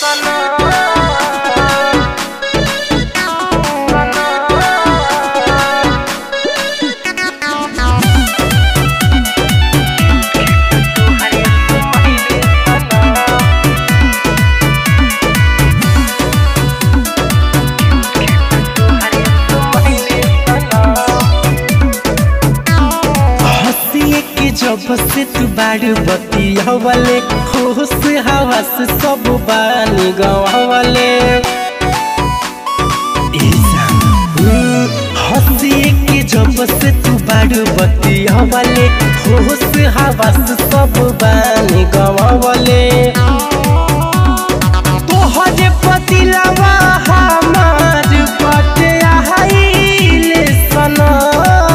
हंसिए के जब से तू बारू बतियावले होश हवस सब बानी गवावले ए जान, हम्म, हंसिए के जब से तू बारू बतियावले होश हवस सब बानी गवावले तोहरे पतिलवा हमार बटे आइले सनम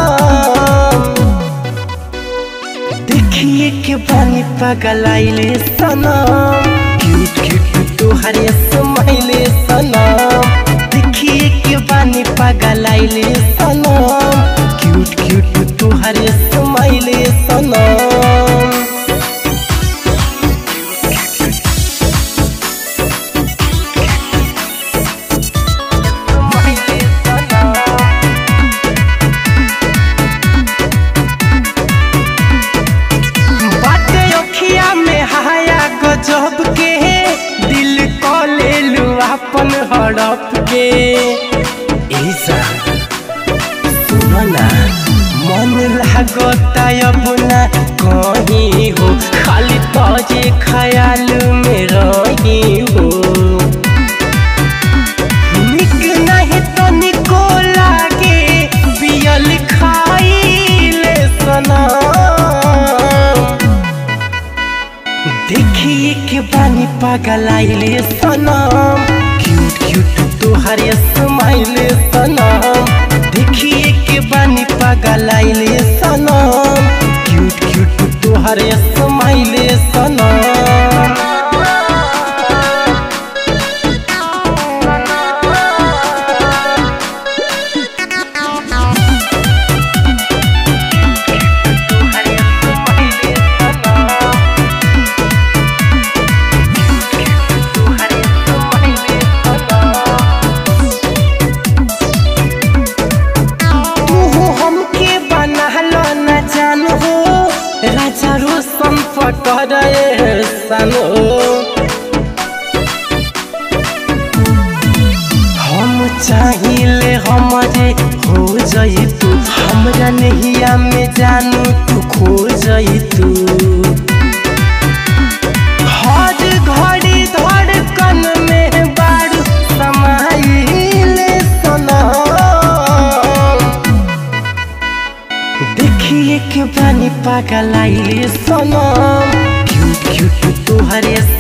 देखिए के पानी पागल आइले सनम क्यूट क्यूट तोहरे समाइले सनम देखिए के पानी पागल आइले सनम क्यूट क्यूट तोहरे समाइले सनम बाटे अखिया में हाया गजब के दिल को ले लू अपन हड़प के ऐसा सुनो ना मन लागता अब ना कहीं हो खाली तुझे ख्याल में रही हो निक नहीं तो निको लागे पियल खाइले सनम देखिए के बानी पागल आइले सनम क्यूट क्यूट तोहरे स्माइले सनम देखिए के बानी पागल आइले सनम क्यूट क्यूट तोहरे स्माइले सनम तू हमके बनहलो न जान हो राजा रोशन पटर सन हो हम चाहिए हमारे हो जाई तू हमरा नहिया में जानू तू खो जाई तू हर घड़ी धड़कन में बारू समाइले सनम देखिए के बानी पागल आइले सनम क्यूट क्यूट तोहरे